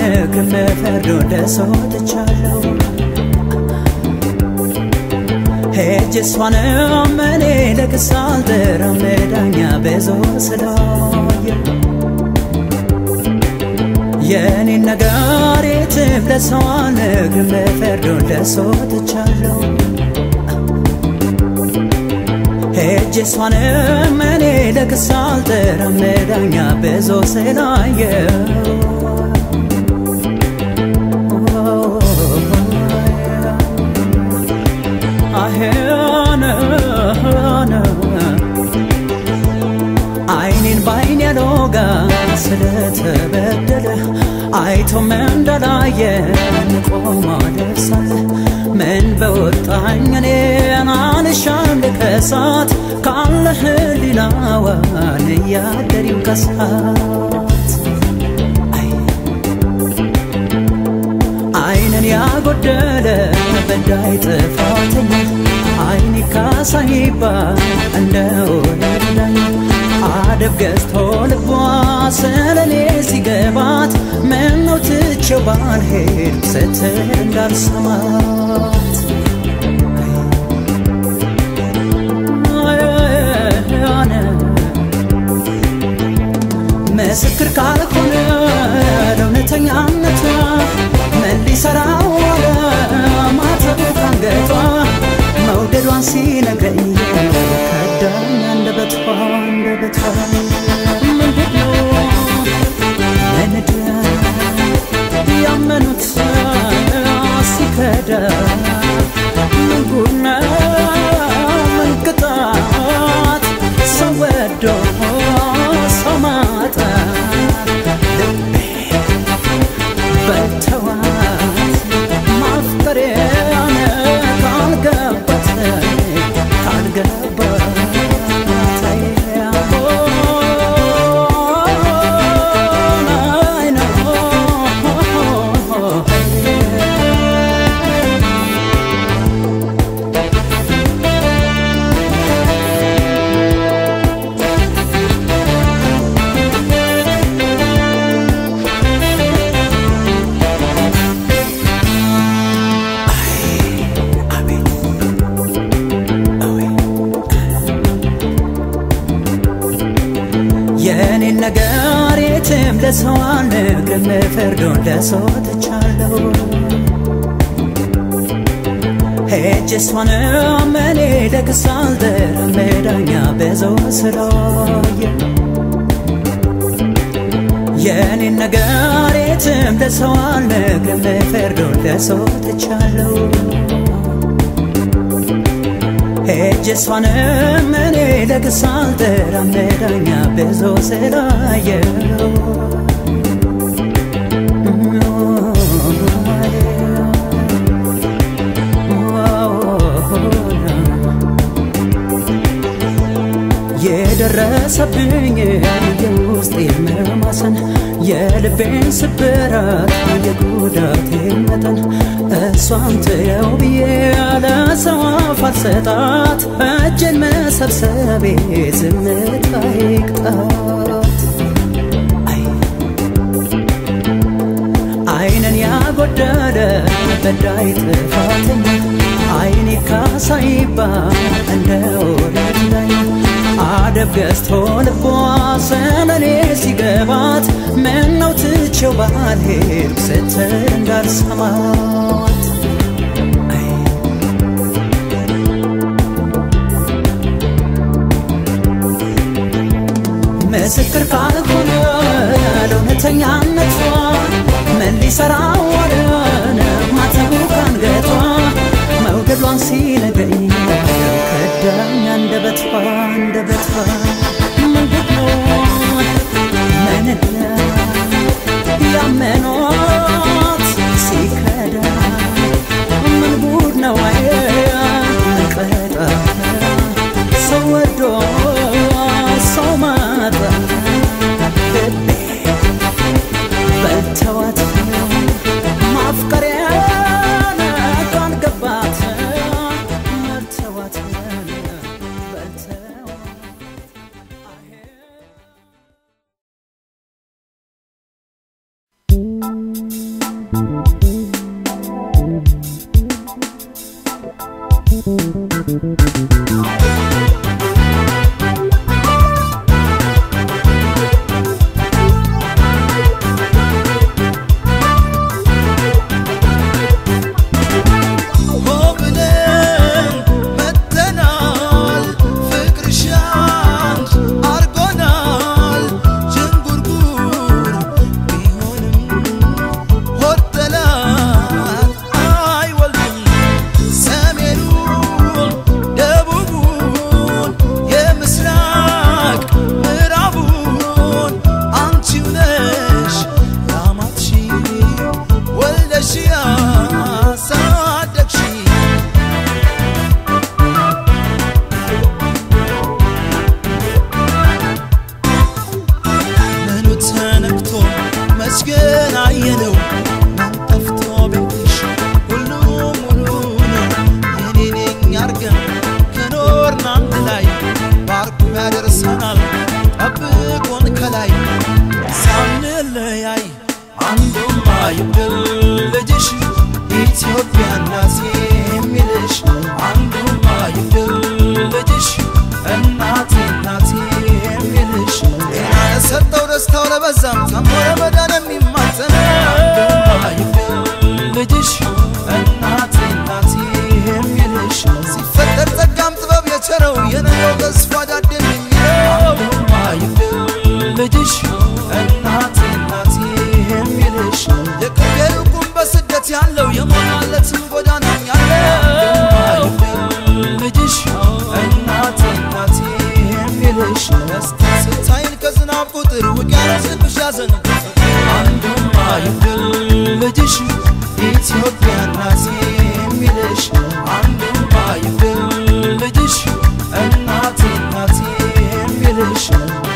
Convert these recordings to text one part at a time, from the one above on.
አልነግርም ፍርዱ ለሰው ትቻለሁ ሄጅ እሷንም እኔ ለክስ አልጠራም ዳኛ በዞር ስላየ የኔን ነገር የትም ለሰው አልነግርም ፍርዱ ለሰው ትቻለሁ ሄጅ እሷንም እኔ ለክስ አልጠራም ዳኛ በዞር ስላየው አይኔን በአይን ያሎጋ ስለተበደለ አይቶም እንዳላየ ቆሞ ደርሳለ ምን በወጣኝ እኔን አልሻም ልከሳት ካለ ህሊናዋን እያደሪው ከሳት አይንን ያጎደለ በዳይ ጥፋተኛ አይን ካሳ ይባል እንደ ወረዳኝ አደብ ገዝቶ ልቧ ስለኔ ሲገባት ምነው ትቼው ባልሄድ ስትል እንዳልሰማት ምስክር ካልሆነ ለእውነተኛነቷ ምን ሊሰራው ዋለ ማተቡ ካንገቷ መውደዷን ሲነግረኝ ከዳኝ አንደበቷ አንደበቷ ምንድነው ምንድን ያመኑት ሲከዳ ምን ጉድ ነው ምን ቅጣት ሰው ወዶ ሰው ማጣት ልቤ በልተዋት ማፍቀሬን ካልገባት ካልገባት የኔን ነገር የትም ለሰው አልነግርም ፍርዱን ለሰው ትቻለሁ ሄጅ እሷንም እኔ ለክስ አልጠራም ዳኛ በዘው ስላየ የኔን ነገር የትም ለሰው አልነግርም ፍርዱን ለሰው ትቻለሁ ሄጅ እሷንም እኔ ለክስ አልጠራም ዳኛ ብዙ ስላየው የደረሰብኝ የውስጥ መማሰን የልቤን ስብራት የጉዳቴ መጠን እሷን ትየው ብዬ ያለ ሰው አፍ አልሰጣት እጅን መሰብሰቤ ዝምታ ይቅጣት አይንን ያጎደለ በዳይ ጥፋተኛ አይኔ ካሳ ይባል እንደ ወረት ላይ አደብ ገዝቶ ልቧ ስለኔ ሲገባት ምነው ትቼው ባልሄድ ስትል እንዳልሰማት ምስክር ካልሆነ ለእውነተኛነቷ ምን ሊሰራ ወደነ ማተቡ ካንገቷ መውደዷን ሲነግረኝ ከዳኝ አንደበቷ አንደበቷ ምንድነው ምንድነው ያመኗት ሲከዳ ምን ጉድ ነው ምን ቀጣ ሰው ወዶ ሰው ማጣ ልቤ በልተዋት ሆ ብለን መተናል ፍቅርሽ አንድ አርጎናል ዥንጉርጉር ቢሆንም ሆድ ጠላት አይወልድም ሰሜኑን ደቡቡን የምስራቅ ምዕራቡን አንቺው ነሽ ያማትሺ ወልደሽ ያሳደግሺ ምኑ ተነክቶ መስገን አየነው ማን ጠፍቶ ቤትሽ ሁሉ ሙሉ ነው የኔ ነኝ አርገን ከኖርን አንድ ላይ ባርኩ ያደርሰናል ጠብቆን ከላይ ሳንለያይ አንዱም አይብል ልጅሽ ኢትዮጵያ እናቴ የሚልሽ አንዱም አይብል ልጅሽ እናቴ እናቴ የሚልሽ ጤና ለሰጠው ደስታው ለበዛም ታሞ ለመዳን የሚማጸን አንዱም አይብል ልጅሽ እናቴ እናቴ የሚልሽ ሲፈጠር ጸጋም ጥበብ የቸረው የነገው ተስፋ ዳደን የሚለው አንዱም አይብል ልጅሽ እናቴ እናቴ የሚልሽ የቅርብ የሩቁም በስደት ያለው የሞላለትም ጎዳና ያለው ልጅሽ እናቴ እናቴ የሚልሽ ደስታ ስታይን ከዝናብ ቁጥር ውቅያኖስን ብሻዘን አንዱም አይብል ልጅሽ ኢትዮጵያ እናቴ የሚልሽ አንዱም አይብል ልጅሽ እናቴ እናቴ የሚልሽ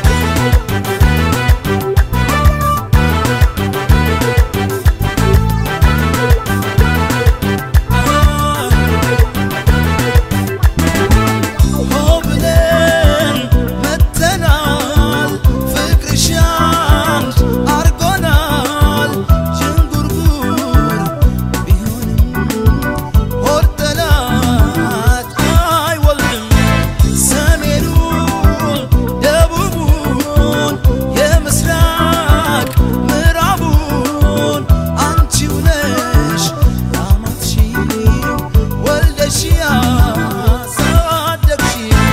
ሆ ብለን መተናል ፍቅርሽ አንድ አርጎናል ዥንጉርጉር ቢሆንም ሆድ ጠላት አይወልድም ሰሜኑን ደቡቡን የምስራቅ ምዕራቡን አንቺው ነሽ ያማትሺ ወልደሽ ያሳደግሺ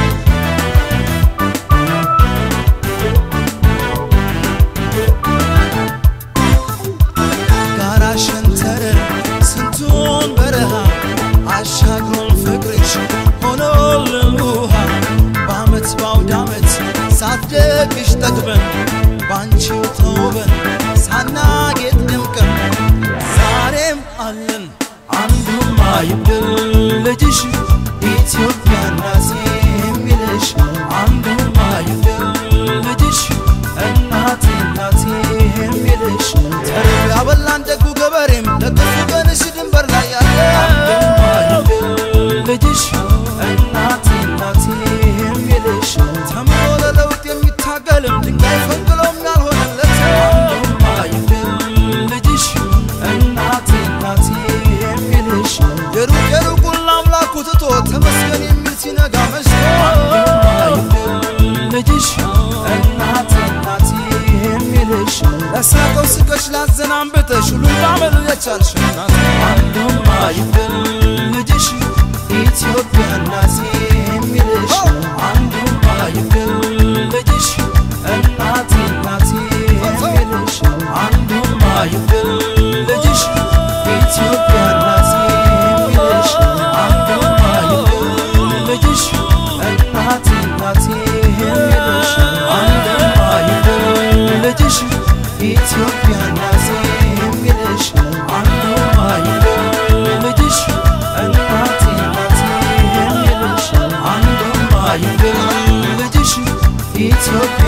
ጋራ ሸንተረር ስንቱን በረሃ አሻግሮን ፍቅርሽ ሆኖልን ውሃ በአመት ባውድ አመት ሳትደግሽ ጠግበን ባንቺው ተውበን ሳናጌጥ ደምቀን ዛሬም አለን አንዱም አይብል ልጅሽ ኢትዮጵያ እናቴ የሚልሽ አንዱም አይብል ልጅሽ እናቴ እናቴ የሚልሽ ተርብ ያበላን ደጉ ገበሬም ለክፉ ቀንሽ ድንበር ላይ ያለ አንዱም አይብል ልጅሽ እናቴ እናቴ የሚልሽ ተምሮ ለለውጥ የሚታገልም ድንጋይ ፈንቅሎም ያልሆነለት አንዱም አይብል ልጅሽ እናቴ እናቴ የሚልሽ የሩቅ የሩቁን ለአምላኩ ትቶ ተመስገን የሚል ሲነጋ መሽቶ አንዱም አይብል ልጅሽ እናቴ እናቴ የሚልሽ ለሳቀው ስቀሽ ላዘናንብተሽ ሁሉም ባመል የቻልሽ እናት አንዱም አይብል ልጅሽ ኢትዮጵያ እናቴ የሚልሽ አንዱም አይብል ልጅሽ እናቴ እናቴ የሚልሽ አንዱም አይብል ልጅሽ ኢትዮጵያ እናቴ የሚልሽ አንዱም አይብል ልጅሽ እናቴ እናቴ የሚልሽ አንዱም አይብል ልጅሽ ኢትዮጵያ እናቴ የሚልሽ አንዱም አይብል ልጅሽ እናቴ እናቴ የሚልሽ አንዱም አይብል ልጅሽ ኢትዮጵያ